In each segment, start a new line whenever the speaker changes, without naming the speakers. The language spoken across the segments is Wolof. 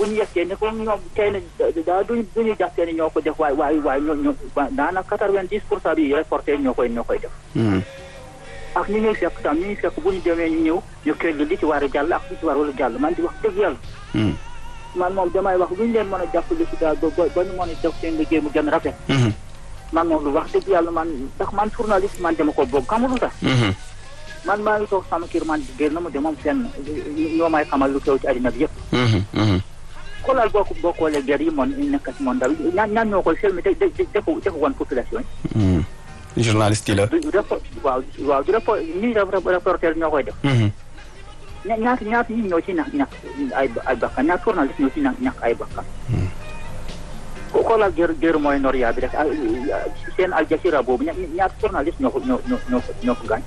bu ñu yegsee ni ko ñoom tey na daa duñ duñu jàppee ni ñoo ko def waaye waaye waaye ñoo ñoo daanaka quatre-vingt-dix pour cent bi reporter ñoo koy ñoo koy def ak ñi ñuy fekk tam ñi ñuy fekk bu ñu demee ñu ñëw ñu kër li ci war a jàll ak li ci warul jàll man di wax dëgg yàlla man moom damay wax lu ñu leen mën a jàppale si daal ba ba ñu mën a def seen liggéey mu gën rafet man moom lu wax dëgg yàlla man ndax man journaliste man dama ko bëgg xamul lu tax man maa ngi toog sama kër man génn na ma de moom fenn ñoo may xamal lu xew ci àddina bi yëpp xoolal boo ko boo xoolee guerre yi moom nekk ci monde bi ñaan ñaan ñoo koy selmi de defu defu woon population
yi journaliste yi la
du waaw waaw du rapport ñi reporter ñoo koy def ña ñaata ñaata ñi ñoo ci ñàkk ñàkk ay ay bakkan ñaata journaliste ñoo ci ñàkk ñàkk ay bakkan ko xoolal guerre guerre Moyen-Orient bi rek seen Al Jazeera boobu ñaata journaliste ñoo ko ñoo ñoo ko ñoo ko gaañ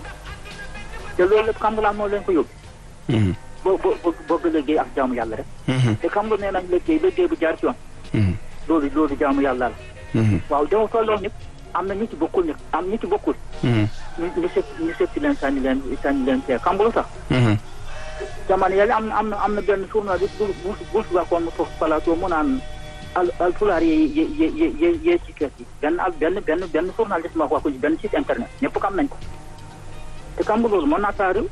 te loolu lépp xam nga laa moo leen ko yóbbu boo boo bëgg liggéey ak jaamu yàlla rek te xam nga nee nañ liggéey liggéey bu jaar ci yoon loolu loolu jaamu yàlla la waaw dama tolloo nit am na ñu ci bokkul nit am ñu ci bokkul ñu ñu sëpp ñu sëppi leen sànni leen sànni leen see xam nga lu tax jamono yàlla am na am na am na benn journaliste bu bu bu waxoon mu toog plateau mu naan al al pulaar yi yi yi yi yi ci kër gi benn ak benn benn benn journaliste ma wax ko ci benn site internet ñëpp xam nañ ko te xam nga loolu mën naa taariw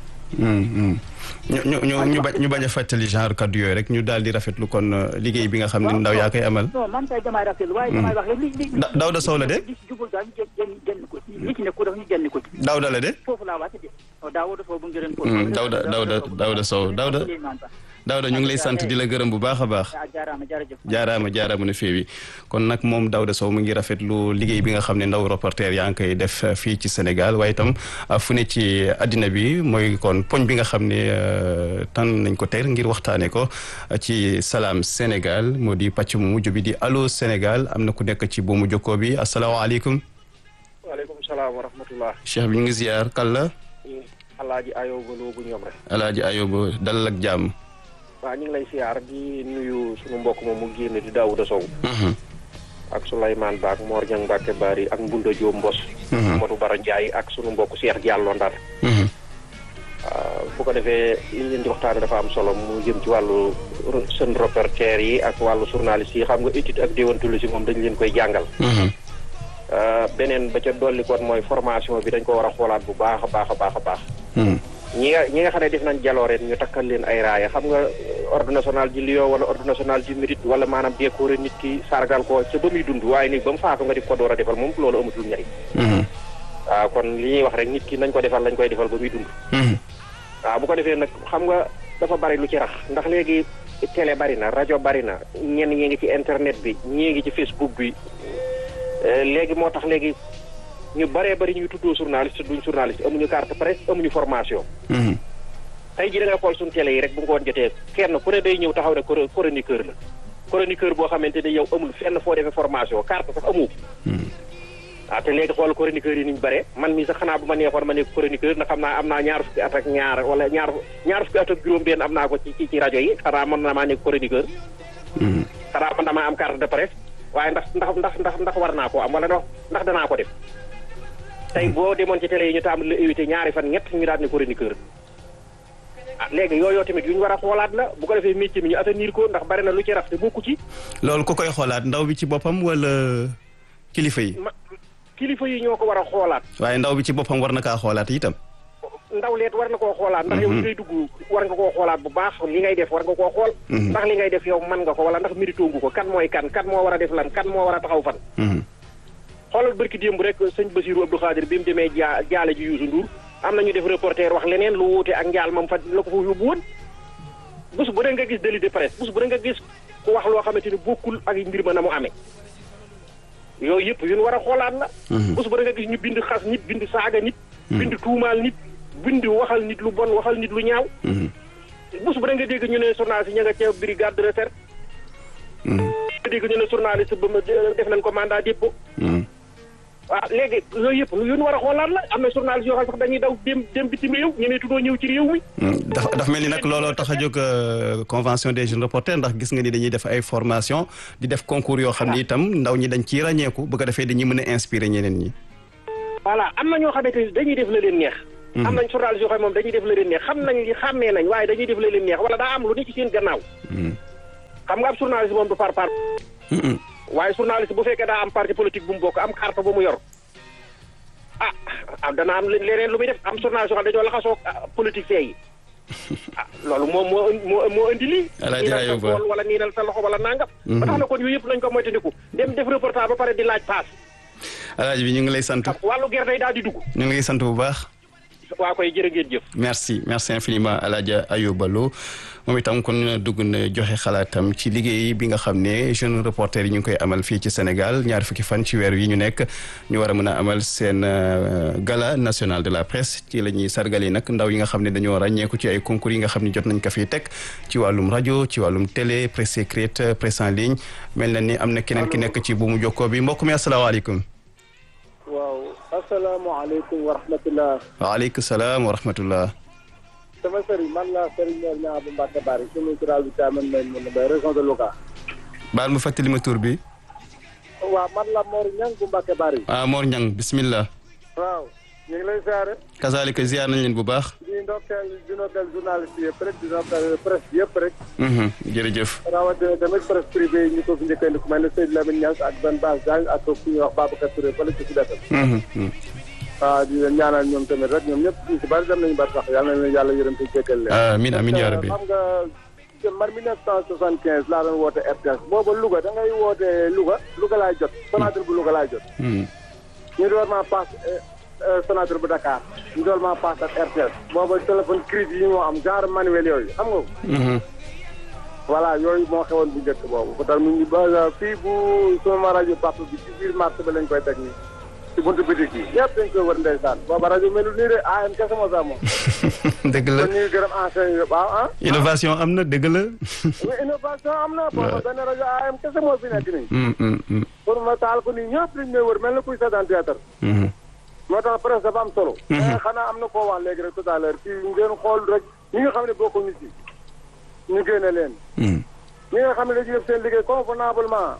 ñu ñu ñu ñu bañ ñu bañ a fàttali genre kaddu yooyu rek ñu daal di rafetlu kon liggéey bi nga xam ne ndaw yaa koy amal.
non man kay damay rafetlu waaye damay wax rek li li.
Daouda Sow la de.
li ci jubul daal ñu génn génn ko li ci nekkul dafa ñu génn ko ci.
Daouda la de.
foofu laa wàcc de Daouda Sow bu ngeen ko.
Daouda Daouda Daouda Sow Daouda. Daouda ñu ngi lay sant di la gërëm bu baax a baax.
jaaraama jërëjëf.
jaaraama jaaraama na féewi kon nag moom Daouda Sow mu ngi rafetlu liggéey bi nga xam ne ndaw reporter yaa ngi koy def fii ci Sénégal waaye itam fu ne ci addina bi mooy kon poñ bi nga xam ne tànn nañ ko ter ngir waxtaanee ko ci Salam Sénégal moo di pàcc mu mujj bi di allo Sénégal am na ku nekk ci buumu jokkoo bi asalaamaaleykum.
waaleykum salaam wa rahmatullah.
Cheikh bi ñu ngi ziar kàlla.
Alaaji Ayoba Lo bu ñoom rek.
Alaaji Ayoba dalal ak jàmm.
waaw ñu ngi lay siyaar di nuyu suñu mbokk moom mu génn di Daouda Sow ak Souleymane Ba ak Mor Niang Mbacke Bari ak Mbunda Diop Mbos Modou Bara Ndiaye ak suñu mbokk Cheikh Diallo Ndar bu ko defee li ñu leen di waxtaane dafa am solo mu jëm ci wàllu seen reporter yi ak wàllu journaliste yi xam nga étude ak déontologie moom dañ leen koy jàngal beneen ba ca dolli koon mooy formation bi dañ ko war a xoolaat bu baax a baax a baax a baax ñi nga ñi nga xam ne def nañ jalooreen ñu takkal leen ay raaya xam nga ordre national du lion wala ordre national du mérite wala maanaam décoré nit ki sargal ko ca ba muy dund waaye ni ba mu faatu nga di ko door a defal moom loolu amatul njariñ waaw kon li ñuy wax rek nit ki nañ ko defal lañ koy defal ba muy dund waaw bu ko defee nag xam nga dafa bari lu ci rax ndax léegi télé bari na rajo bari na ñenn ñi ngi ci internet bi ñii ngi ci facebook bi léegi moo tax léegi ñu bëree bëri ñuy tuddoo journaliste duñ journaliste amuñu carte presse amuñu formation. tey jii da ngay xool suñu télé yi rek bu ngoon jotee kenn ku ne day ñëw taxaw ne chroniqueur la. chroniqueur boo xamante ne yow amul fenn foo defee formation carte sax amu. ah te léegi xool chroniqueur yi ni ñu bare man mii sax xanaa bu ma neexoon ma nekk chroniqueur ndax xam naa am naa ñaar fukki at ak ñaar wala ñaar ñaar fukki at ak juróom-benn am naa ko ci ci rajo yi xanaa mën na maa nekk chroniqueur. xanaa man damaa am carte de presse waaye ndax ndax ndax ndax ndax war naa koo am wala ndax danaa ko def. tey boo demoon ci télé yi ñu taam la invité ñaari fan ñett ñu daal ne chroniqueur ah léegi yooyu tamit yu ñu war a xoolaat la bu ko defee métier mi ñu attanir ko ndax bari na lu ci raf te bokku ci.
loolu ku koy xoolaat ndaw bi ci boppam wala kilifa yi.
kilifa yi ñoo ko war a xoolaat.
waaye ndaw bi ci boppam war na kaa xoolaat itam.
ndaw leet war na koo xoolaat. ndax yow li ngay dugg war nga koo xoolaat bu baax li ngay def war nga koo xool. ndax li ngay def yow mën nga ko wala ndax mérito ngu ko kan mooy kan kan moo war a def lan kan moo war a taxaw fan. xoolal barki démb rek sëñ Basirou Abdou Khadir bi mu demee jaa jaale ji Youssou Ndour am na ñu def reporter wax leneen lu wuute ak njaal moom fa la ko fa yóbbu woon bés bu dee nga gis délit de presse bés bu dee nga gis ku wax loo xamante ni bokkul ak mbir ma na mu amee yooyu yëpp yu ñu war a xoolaat la. bés bu dee nga gis ñu bind xas nit bind saaga nit. bind tuumaal nit bind waxal nit lu bon waxal nit lu ñaaw. bés bu dee nga dégg ñu ne journaliste ña nga ca brigade de recherche. nga dégg ñu ne journaliste ba ma def nañ ko mandat dépôt. waaw léegi yooyu yëpp yu ñu war a xoolaat la am na journaliste yoo xam sax dañuy daw dem dem bitim réew ñemee tuddoo ñëw ci réew mi.
dafa dafa mel ni nag looloo tax a jóg convention des jeunes reporters ndax gis nga ni dañuy def ay formation di def concours yoo xam ni itam ndaw ñi dañ ciy ràññeeku bu ko defee dañuy mën a inspirer ñeneen ñi.
voilà am na ñoo xamante ni dañuy def la leen neex. am nañ journaliste yoo xam moom dañuy def la leen neex xam nañ li xàmmee nañ waaye dañuy def la leen neex wala daa am lu ne ci seen gannaaw. xam nga ab journaliste moom du par par waaye journaliste bu fekkee daa am parti politique bu mu bokk am carte bu mu yor ah ah dana am leneen lu muy def am journaliste yoo xam dañoo laxasoo politique yi ah loolu moom moo moo moo indi lii.
Alaaji Ayuba
niinal sa tool wala niinal sa loxo wala nangam. ba tax na kon yooyu yëpp nañ ko moytandiku dem def reportage ba pare di laaj paas.
Alaaji bi ñu ngi lay sant.
wàllu gerte yi daal di dugg.
ñu ngi lay sant bu baax.
waa koy jërë ngeen jëf.
merci merci infiniment Alaaji Ayuba Lo moom itam kon dugg na joxe xalaatam ci liggéey bi nga xam ne jeune reporter yi ñu ngi koy amal fii ci Sénégal ñaar fukki fan ci weer yi ñu nekk ñu war a mën a amal seen gala national de la presse ci la ñuy sargali nag ndaw yi nga xam ne dañoo ràññeeku ci ay concours yi nga xam ne jot nañ ko fiy teg ci wàllum rajo ci wàllum télé presse écrite presse en ligne mel na ni am na keneen ki nekk ci buumu jokkoo bi mbokk mi asalaamaaleykum.
waaw asalaamaaleykum wa rahmatulah.
waaleykum salaam wa rahmatullah.
sama sëriñ man la sëriñ Mor Niang bu Mbacke Bari commune rurale bi Thiamène may mun na bay région de Louga.
baal ma fàttali ma tur bi.
waaw man la Mor Niang bu Mbacke Bari.
ah Mor Niang bismillah.
waaw ñu ngi lay siyaare.
kazaalika ziar nañ leen bu baax.
di ndokkeel di ndokkeel journaliste yëpp rek di ndokkeel presse yëpp rek.
jërëjëf.
rawatina tamit presse privée yi ñu ko fi njëkkandi ku mel ne Seydou Lamine Niass ak Ben Bass Diagne ak ku ñuy wax Babacar Touré fële ci Sud FM. waaw di leen ñaanal ñoom tamit rek ñoom ñëpp ñu si bari dem nañu bari sax yàlla na leen yàlla yërëm te jéggal leen.
amiin amiin yaa rabbi.
xam nga man 1975 laa doon woote RTS booba Louga da ngay woote Louga Louga laay jot. Sonatel bu Louga laay jot. ñu door maa paas Sonatel bu Dakar. ñu door maa paas ak RTS. booba téléphone crise yi moo am genre manuel yooyu xam nga. voilà yooyu moo xewoon bu njëkk boobu. ba tax ñu ba fii bu sama rajo papa bi ci biir marché ba lañ koy teg nii. ci buntu bitik yi ñëpp dañ koy wër ndeysaan booba rajo melul nii de AM kese moo sax moom.
dëgg la
kon ñu ngi gërëm enseigne yi waaw ah.
innovation am na dëgg la.
oui innovation am na. booba benn rajo AM kese moo fi nekk nii. pour ma taal ko nii ñëpp dañ may wër mel na kuy seetaan théâtre. moo tax presse dafa am solo. mais xanaa am na koo wax léegi rek tout à l'heure kii ngeen xool rek ñi nga xam ne bokkuñu ci ñu génne leen. ñi nga xam ne dañuy def seen liggéey convenablement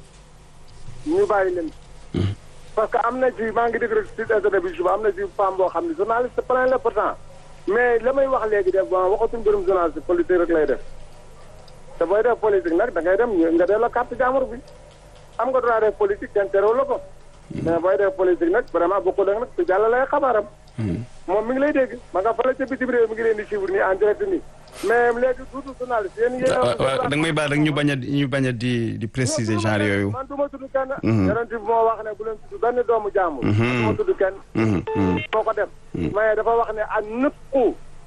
ñu bàyyi leen. parce que am na ci maa ngi dégg rek site internet bi suba am na ci femme boo xam ne journaliste plein la pourtant mais la may wax léegi def bon waxatuñ mbirum journaliste politique rek lay def te booy def politique nag da ngay dem nga def la carte jàmbur bi am nga droit def politique kenn terew la ko mais booy def politique nag vraiment bokkul ak nag su jàll lay xabaaram moom mi ngi lay dégg ma nga fële ca bitim réew mi ngi leen di suivre nii en direct nii mais léegi tuuti journaliste yéen yéen
waaw da nga may baal rek ñu bañ a ñu bañ a di di préciser genre yooyu.
man du ma tudd kenn. yonent bi moo wax ne bu leen tudd benn doomu jàmbur. du ma tudd kenn. moo ko def. mais dafa wax ne a nëppu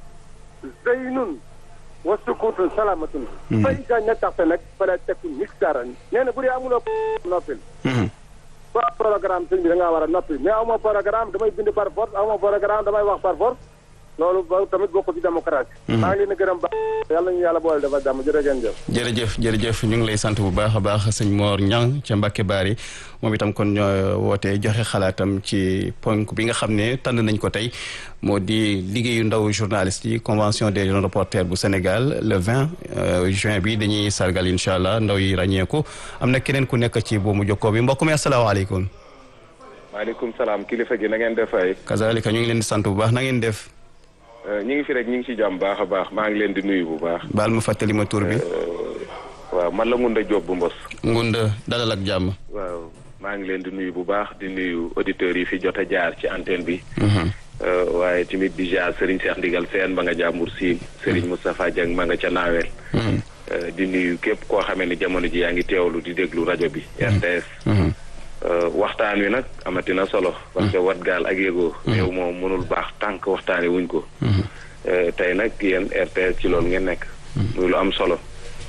zeynun wa sukutun salamatun. fay ga ñettaxte nag fala tekku mixtaran nee na bu dee amuloo noppil. ba programme sëñ bi da ngaa war a noppi mais aw ma programme damay bind par force aw ma programme damay wax par force. loolu ba tamit bokk ci démocratie. maa ngi leen di gërëm ba yàlla ñu yàlla boole dafa jàmm jërëjëf.
jërëjëf jërëjëf ñu ngi lay sant bu baax a baax sëñ Mor Niang ca Mbacke Bari moom itam kon ñoo wootee joxe xalaatam ci ponk bi nga xam ne tànn nañ ko tey moo di liggéeyu ndaw journaliste yi convention des jeunes reporters bu Sénégal le 20 juin bi dañuy sargal incha allah ndaw yi ràññeeku am na keneen ku nekk ci boobu jokkoo bi mbokk mi asalaamaaleykum.
maaleykum salaam kilifa gi na ngeen def ay.
kazalika ñu ngi leen di sant bu baax na ngeen def.
ñu ngi fi rek ñu ngi ci jàmm baax a baax maa ngi leen di nuyu bu baax.
baal ma fàttali ma tur bi.
waaw man la Ngunda Diop bu Mbos.
Ngunda dalal ak jàmm.
waaw maa ngi leen di nuyu bu baax di nuyu auditeurs yi fi jot a jaar ci antenne bi. waaye tamit di jaar Serigne Cheikh Ndigal Sène ma nga jàmbur siin Serigne Moustapha Dieng ma nga ca naaweel. di nuyu képp koo xamee ne jamono ji yaa ngi teewlu di déglu rajo bi RTS. waxtaan wi nag amatina solo. parce que wat gaal ak yëgoo. réew moom mënul baax tànk waxtaanee wuñ ko. tey nag yéen RTS ci loolu ngeen nekk. muy lu am solo.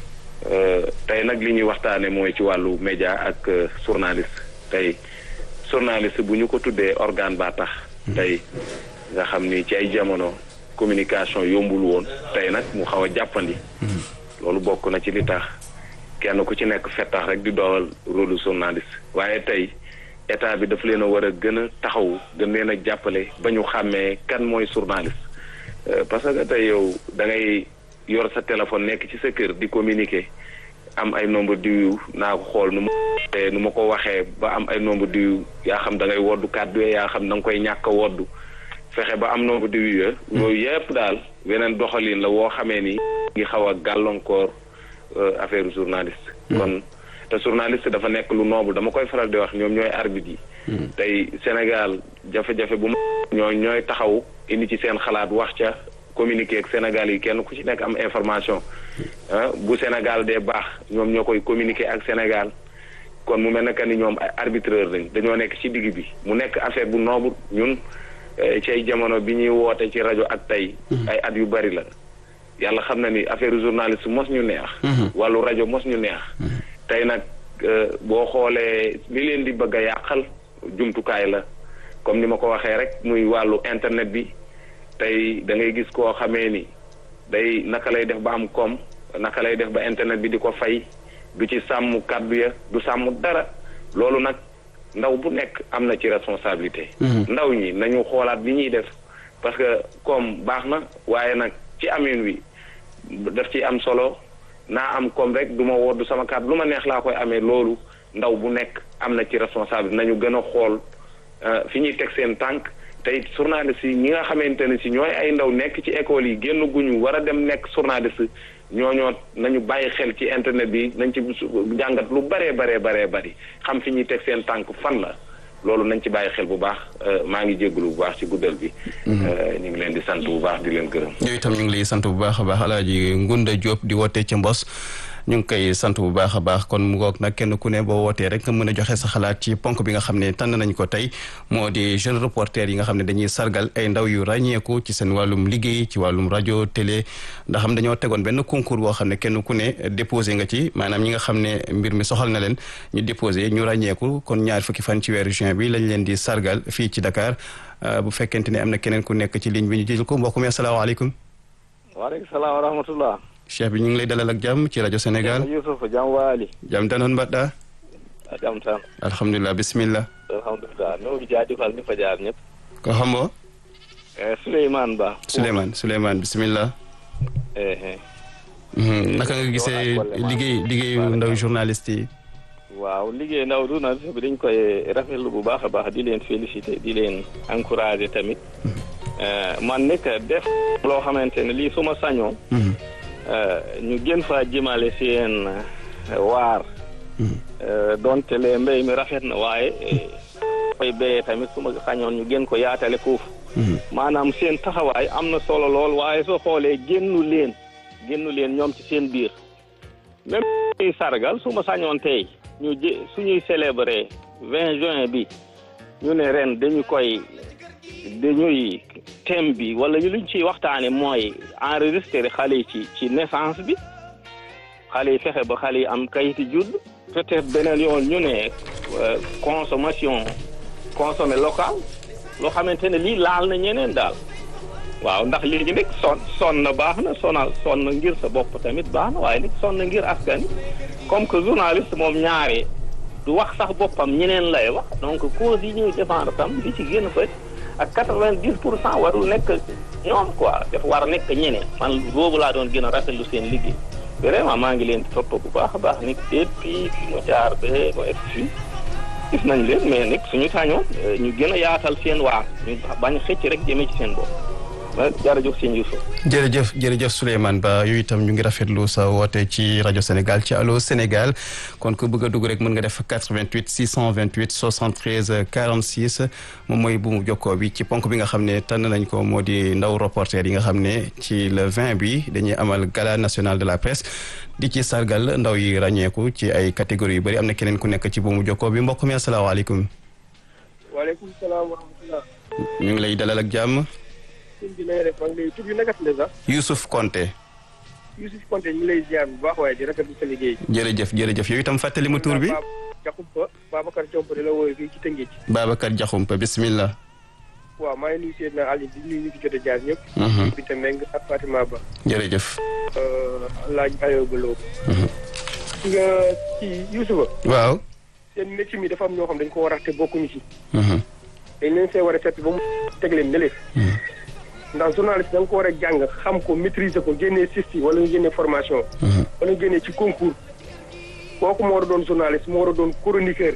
tey nag li ñuy waxtaanee mooy ci wàllu média ak journaliste tey journaliste bu ñu ko tuddee organe baa tax. tey nga xam ni ci ay jamono communication yombul woon tey nag mu xaw a jàppandi. loolu bokk na ci li tax. kenn ku ci nekk fettax rek di doolal rôle journaliste waaye tey état bi daf leen a war a gën a taxaw gën leen a jàppale ba ñu xàmmee kan mooy journaliste parce que tey yow da ngay yor sa téléphone nekk ci sa kër di communiquer am ay nombre diw naa ko xool nu ma nu ma ko waxee ba am ay nombre diw yaa xam da ngay woddu kàddu yaa xam da nga koy ñàkk a woddu fexe ba am nombre diw ya yooyu yëpp daal weneen doxalin la woo xamee ni ngi xaw a gàllankoor affaire journaliste. kon te journaliste dafa nekk lu noble dama koy faral di wax ñoom ñooy arbitre yi. tey Sénégal jafe-jafe bu ma ñooy ñooy taxaw indi ci seen xalaat wax ca communiquer ak Sénégal yi kenn ku ci nekk am information bu Sénégal dee baax ñoom ñoo koy communiquer ak Sénégal. kon mu mel ne que ni ñoom ay arbitreur lañ dañoo nekk ci digg bi mu nekk affaire bu noobu ñun ci ay jamono bi ñuy woote ci rajo ak tey. ay at yu bari la. yàlla xam na ni affaire journaliste mos ñu neex. wàllu rajo mos ñu neex. tey nag boo xoolee li leen di bëgg a yàqal jumtukaay la comme ni ma ko waxee rek muy wàllu internet bi tey da ngay gis koo xamee ni day naka lay def ba am koom naka lay def ba internet bi di ko fay. du ci sàmm kàddu ya du sàmm dara loolu nag ndaw bu nekk am na ci responsabilité. ndaw ñi nañu xoolaat li ñuy def parce que comme baax na waaye nag ci amin wi daf ci am solo naa am comme rek du ma woddu sama kàddu lu ma neex laa koy amee loolu ndaw bu nekk am na ci responsabilité nañu gën a xool fi ñuy teg seen tànk tey journaliste yi ñi nga xamante ne si ñooy ay ndaw nekk ci école yi génn guñu war a dem nekk journaliste ñooñoo nañu bàyyi xel ci internet bi nañ ci jàngat lu baree baree baree bari xam fi ñuy teg seen tànk fan la loolu nañ ci bàyyi xel bu baax maa ngi jégalu bu baax ci guddal bi. ñu ngi leen di sant bu baax di leen gërëm.
yooyu itam ñu ngi lay sant bu baax a baax Alaaji Ngunda Diop di wootee ca Mbos. ñu ngi koy sant bu baax a baax kon mu ngoog nag kenn ku ne boo wootee rek nga mën a joxe sa xalaat ci ponk bi nga xam ne tànn nañ ko tey moo di jeune reporter yi nga xam ne dañuy sargal ay ndaw yu ràññeeku ci seen wàllum liggéey ci wàllum rajo télé ndax xam dañoo tegoon benn concours boo xam ne kenn ku ne déposé nga ci maanaam ñi nga xam ne mbir mi soxal na leen ñu déposé ñu ràññeeku kon ñaar fukki fan ci weeru juin bi lañ leen di sargal fii ci Dakar bu fekkente ne am na keneen ku nekk ci ligne bi ñu jël ko mbokk mi asalaamaaleykum.
waaleykum salaam wa rahmatullah
cheikh bi ñu ngi lay dalal ak jàmm ci rajo Sénégal
Youssouf jam waali
jam tan on mbaɗɗa
a jam tan
alhamdulillah bisimilla
alhamdulillah mi oji jaajëfal ni fa jaar ñëpp
ko hombo
e Souleymane Ba
Souleymane Souleymane bisimilla
ehe
naka nga gisee liggéey liggéeyu ndaw journaliste yi
waaw liggéey ndaw journaliste bi dañ koy rafetlu bu baax a baax di leen féliciter di leen encourager tamit man nekk def loo xamante ne lii su ma sañoon ñu gën faa jëmale seen waar donte le mbéy mi rafet na waaye fay béyee tamit su ma sañoon ñu gën ko yaatale foofu maanaam seen taxawaay am na solo lool waaye soo xoolee génnu leen génnu leen ñoom ci seen biir même ñuy sargal su ma sañoon tey ñu jë suñuy célébrer vingt juin bi ñu ne ren dañu koy dañuy thème bi wala ñu luñ ciy waxtaane mooy enregistré xale yi ci ci naissance bi xale yi fexe ba xale yi am kayiti judd peut-être beneen yoon ñu ne consommation consommé local loo xamante ne lii laal na ñeneen daal waaw ndax léegi nag son son na baax na sonal son na ngir sa bopp tamit baax na waaye nag son na ngir askan comme que journaliste moom ñaare du wax sax boppam ñeneen lay wax donc cause yi ñuy défendre tam li ci génn fa ak quatre-vingt-dix pour cent warul nekk ñoom quoi dafa war a nekk ñeneen man boobu laa doon gën a rafetlu seen liggéey vraiment maa ngi leen di topp bu baax a baax nag depuis fi mu jaar ba ba egg fii gis nañ leen mais nag suñu sañoon ñu gën a yaatal seen waar ñu bañ xëcc rek jëmee ci seen bopp jërëjëf sëñ Youssouf
jërëjëf jërëjëf Souleymane Ba yooyu itam ñu ngi rafetlu sa woote ci rajo Sénégal ci Allô Sénégal kon ku bëgg a dugg rek mën nga def 88 628 73 46 moom mooy bu mu jokkoo bi ci ponk bi nga xam ne tànn nañ ko moo di ndaw reporter yi nga xam ne ci le 20 bi dañuy amal gala national de la presse di ci sargal ndaw yi ràññeeku ci ay catégories yu bëri am na keneen ku nekk ci bu mu jokkoo bi mbokk mi asalaamaaleykum.
waaleykum salaam wa rahmatulah.
ñu ngi lay dalal ak jàmm.
sëñ bi na nga def maa ngi lay tur bi naka la sax.
Youssouf Konté.
Youssouf Konté ñu ngi lay ziar bu baax waaye di rafetlu sa liggéey.
jërëjëf jërëjëf yow itam fàttali ma tur bi.
Jaxumpa Babacar Diomp di la woowee fii ci Tëngéej.
Babacar Diakhoumpa bismillah.
waaw maa ngi nuyu Seydina Ali di nuyu ñu fi jot a jaar ñëpp. bi te Meng ak Fatima Ba.
jërëjëf.
laaj ayoo ba loo. nga ci Youssoufa.
waaw.
seen métier mi dafa am ñoo xam dañ ko war a te bokkuñu ci. dañ leen see war a seet ba mu teg leen ne leen. ndax journaliste da nga ko war a jàng xam ko maîtriser ko génnee sisti wala nga génnee formation. wala nga génnee ci concours. kooku moo war a doon journaliste moo war a doon chroniqueur.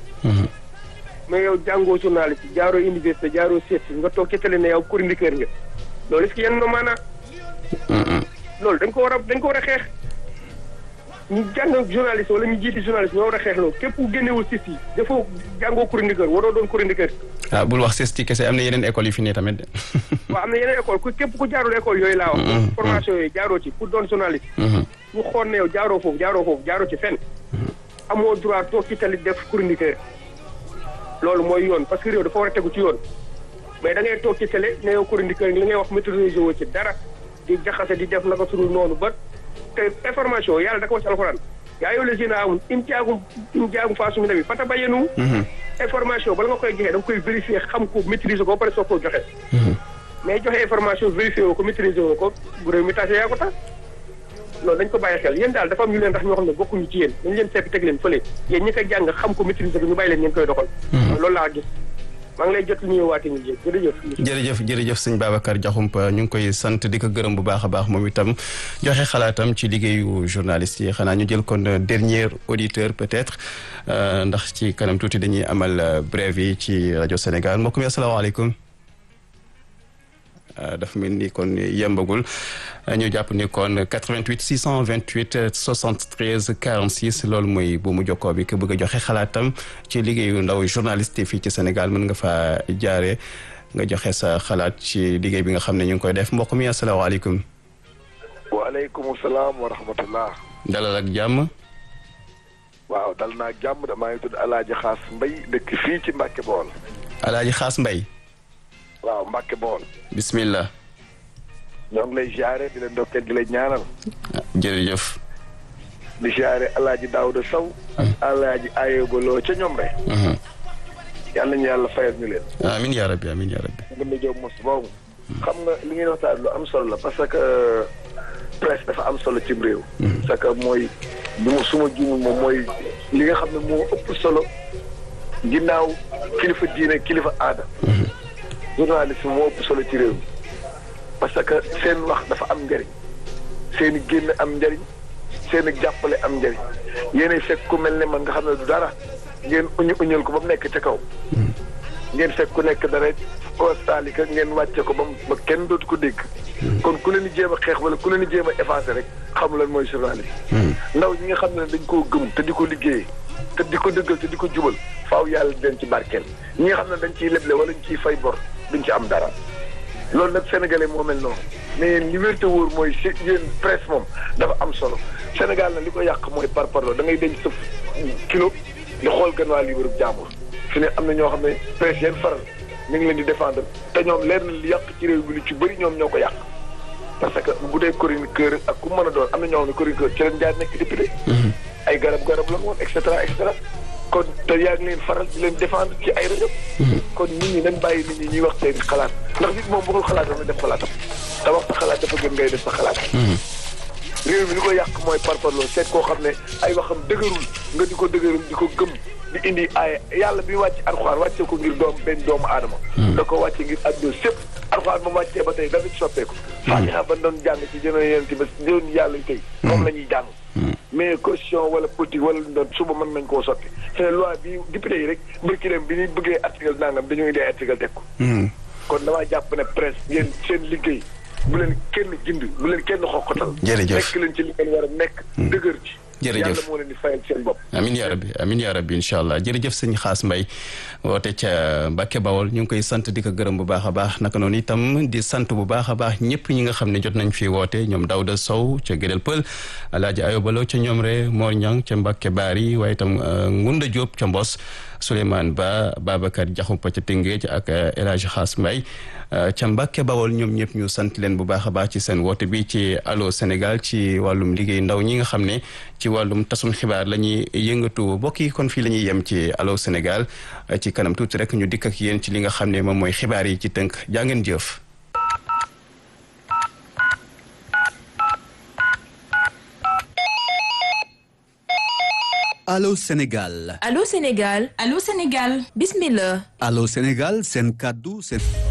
mais yow jàngoo journaliste jaaroo université jaaroo sisti nga toog ci télé ne yow chroniqueur nga loolu est-ce que yenn na maanaa. loolu dañ ko war a dañ ko war a xeex. ñu jàng journaliste wala ñu jiiti journaliste ñoo war a xeexloo képp ku génnewul sis yi dafoo jàngoo chroniqueur waroo doon chroniqueur
ah bul wax CESTI kese am na yeneen école yu fi ne tamit de.
waaw am na yeneen école ku képp ku jaarul école yooyu laa wax formation yooyu jaaroo ci pour doon journaliste ñu xool ne yow jaaroo foofu jaaroo foofu jaaroo ci fenn amoo droit toog ci tali def chroniqueur loolu mooy yoon parce que réew dafa war a tegu ci yoon mais da ngay toog ci télé ne yow chroniqueur li ngay wax maîtriser woo ci dara di jaxase di def naka sunu noonu ba te information yàlla da ko wax ci alxuraan yaa yow les jeunes amul im jaagum im jaagum faa sumu nabi fata bayenu information bala nga koy joxe da nga koy vérifier xam ko maîtriser ko ba pare soo ko joxe mais joxe information vérifier woo ko maîtriser woo ko bu réew mi tase yaa ko tax loolu dañ ko bàyyi xel yéen daal dafa am ñu leen tax ñoo xam ne bokkuñu ci yéen dañ leen seppi teg leen fële yéen ñi koy jàng xam ko maîtriser ko ñu bàyyi leen ngeen koy doxal loolu laa gis maa ngi lay jot li ñuy waate ñu jéeg jërëjëf
jërëjëf jërëjëf sëñ Babacar Diakhoumpa ñu ngi koy sant di ko gërëm bu baax a baax moom itam joxe xalaatam ci liggéeyu journaliste yi xanaa ñu jël kon dernier auditeur peut-être ndax ci kanam tuuti dañuy amal brève yi ci rajo Sénégal mbokk mi asalaamaaleykum dafa mel ni kon yembagul ñu jàpp ni kon 88 628 73 46 loolu mooy bu mu jokkoo bi ku bëgg a joxe xalaatam ci liggéeyu ndaw journaliste fii ci Sénégal mën nga fa jaare nga joxe sa xalaat ci liggéey bi nga xam ne ñu ngi koy def mbokk mi asalaamaaleykum.
waaleykum salaam wa rahmatullah.
dalal ak jàmm.
waaw dal naa jàmm damaa ngi tudd El Hadj Xaas Mbay dëkk fii ci Mbacke Bool.
El Hadj Xaas Mbay.
waaw Mbacke Bool.
bismillah.
ñoo ngi lay ziare di la ndokkeel di la ñaanal.
jërëjëf.
di ziare El Hadj Daouda Sow. ak El Hadj Ayoba Lo ca ñoom rek. yàlla ñu yàlla fayal ñu leen.
amiin yaa rabbi amiin yaa rabbi.
ngeen di jóg mos boobu. xam nga li ngeen waxtaan lu am solo la parce que presse dafa am solo cim réew. parce que mooy bi mu suma juumul moom mooy li nga xam ne moo ëpp solo ginnaaw kilifa diine kilifa aada. journaliste moo ëpp solo ci réew mi parce que seen wax dafa am njëriñ seen i génn am njëriñ seen i jàppale am njëriñ yéenay fekk ku mel ne man nga xam ne du dara ngeen uñu uñal ko ba mu nekk ca kaw. ngeen fekk ku nekk dara kostaalika ngeen wàcce ko ba ba kenn dootu ko dégg. kon ku leen di jéem a xeex wala ku leen di jéem a effacé rek xamu lan mooy journaliste. ndaw ñi nga xam ne dañ koo gëm te di ko liggéeyee te di ko dëggal te di ko jubal faaw yàlla di leen ci barkeel ñi nga xam ne dañ ciy leble wala ñu ciy fay bor duñ ci am dara. loolu nag sénégalais moo mel noonu mais yéen li wér te wóor mooy si yéen presse moom dafa am solo Sénégal na li ko yàq mooy par parlo da ngay denc sa kilo di xool gën waa libre jàmbur fi ne am na ñoo xam ne presse yeen faral ñu ngi leen di défendre te ñoom leer na li yàq ci réew mi lu ci bëri ñoom ñoo ko yàq parce que bu dee chroniqueur ak ku mën a doon am na ñoo xam ne chroniqueur ci leen jaar nekk député ay garab garab la woon et cetera et cetera kon te yaa ngi leen faral di leen défendre ci ay rajo kon nit ñi nañ bàyyi nit ñi ñuy wax seen xalaat ndax nit moom bëggul xalaatam na def xalaatam te wax sa xalaat dafa gën ngay def sa xalaat réew mi li ko yàq mooy parparloo seet koo xam ne ay waxam dëgërul nga di ko dëgërul di ko gëm di indi ay yàlla bi wàcc alxuraan wàcce ko ngir doom benn doomu aadama da ko wàcce ngir adduna sépp alxuraan ba wàccee ba tey dafa ci soppeeku faatiha ba doon jàng ci jëno yéen ci ba jënoon yàlla tey moom la ñuy jàng mais caution wala politique wala lu doon suba mën nañ koo soppi te loi bi député yi rek mbërkiléem bi ñuy bëggee article nangam dañoo indi article teg ko kon damaa jàpp ne presse ngeen seen liggéey bu leen kenn gind bu leen kenn xoqatal
jërëjëf
nekk leen ci li ngeen war a nekk dëgër ci
jërëjëf
yàlla moo leen di fayal seen bopp
amin yaa rabbi amin yaa rabbi incha allah jërëjëf sëñ Xaas Mbay woote ca Mbàkke Bawol ñu ngi koy sant di ko gërëm bu baax a baax naka noonu itam di sant bu baax a baax ñëpp ñi nga xam ne jot nañ fi woote ñoom Daouda Sow ca Gédel Pël Alaaji Ayobalo ca ñoom re Mor Ñang ca Mbàkke Baari waaye itam Ngunda Diop ca Mbos Souleymane Ba Babacar Diakhoumpa ca Tëngéej ak El Hadj Xaas Mbay ca Mbàkke Bawol ñoom ñëpp ñu sant leen bu baax a baax ci seen woote bi ci Allô Sénégal ci wàllum liggéey ndaw ñi nga xam ne ci wàllum tasum xibaar la ñuy yëngatu mbokk yi kon fii la ñuy yem ci Allô Sénégal ci kanam tuuti rek ñu dikk ak yéen ci li nga xam ne moom mooy xibaar yi ci tënk jaa ngeen jëf.
Allô Sénégal.
Allô Sénégal.
Allô Sénégal.
Bismillah.
Allô Sénégal seen kàddu seen.